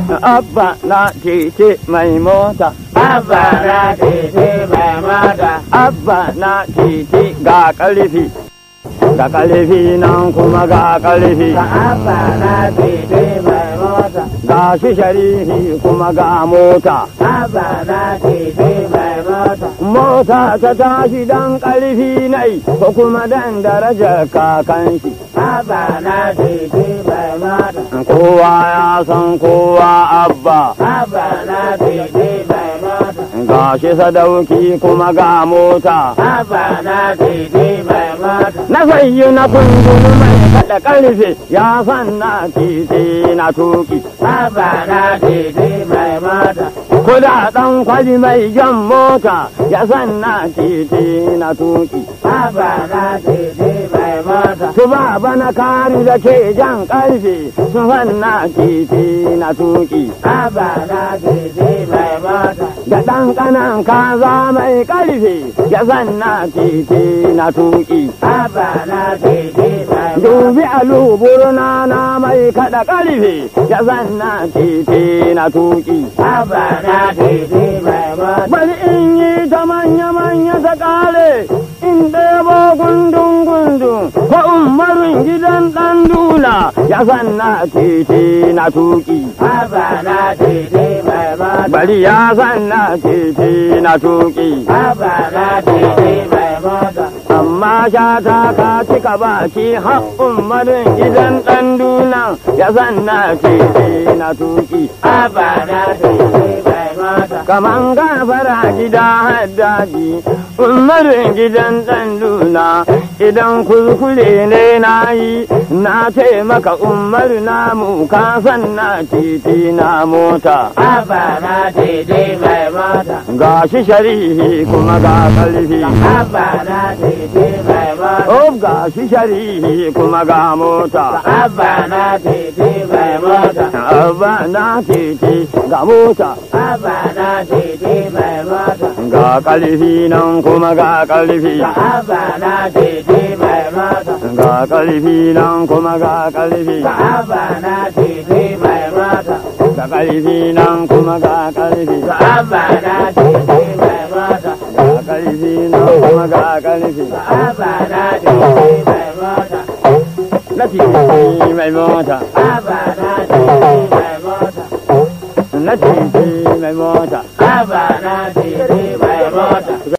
abba na titi mai mota Abba na titi mai mota. abba na titi ga ƙarfi ga ƙarfi nan kuma ga ƙarfi Abba na titi mai mota. ga shi sharifi kuma ga mota Abba na titi mai mota. mota ta tashi dan ƙarfi nai ko kuma dan darajar kakan shi Abba na titi mai mota. kowa ya san kowa abba Abba na titi mai mota. ga shi sadauki kuma ga mota Abba na titi mai mota. na sayyi na kundulu mai kada karfe ya san na titi na tuki Abba na titi mai mota. kuda dan kwali mai jan mota ya san na titi na tuki Abba na titi mai mota. su baba na kari da ke jan karfe su san na titi na tuki Abba na titi mai mota. da ɗan ƙanan kaza mai ƙarfe ya san na titi na tuki Abba na titi mai mota. dubi aluburna na mai kaɗa ƙarfe ya san na titi na tuki Abba na titi mai mota. bari in yi ta manya-manya ta ƙare in ɗebo gundun-gundun ko umarin gidan ɗan dula ya san na titi na tuki Abba na titi mai mota. bari ya san na titi na tuki Abba na titi mai mota. amma shata ka cika baki har umarin gidan ɗan dula ya san na titi na tuki Abba na titi mai mota. kaman gafara gida haddaji umarin gidan ɗan luna idan kuskure ne na yi na taimaka umar namu ka san na titi na mota Abba na titi mai mota. ga shi sharihi kuma ga ƙarfi Abba na titi mai mota. Oh ga shi sharihi kuma ga mota Abba na titi mai mota. Abba na titi ga mota Abba na titi mai mota. ga ƙarfi nan kuma ga ƙarfi Abba na titi mai mota. ga ƙarfi nan kuma ga ƙarfi Abba na titi mai mota. ga ƙarfi nan kuma ga ƙarfi Abba na titi mai mota. ga ƙarfi nan kuma ga ƙarfi Abba na titi mai mota. na titi mai mota Abba na titi mai mota. na titi mai mota Abba na titi mai mota.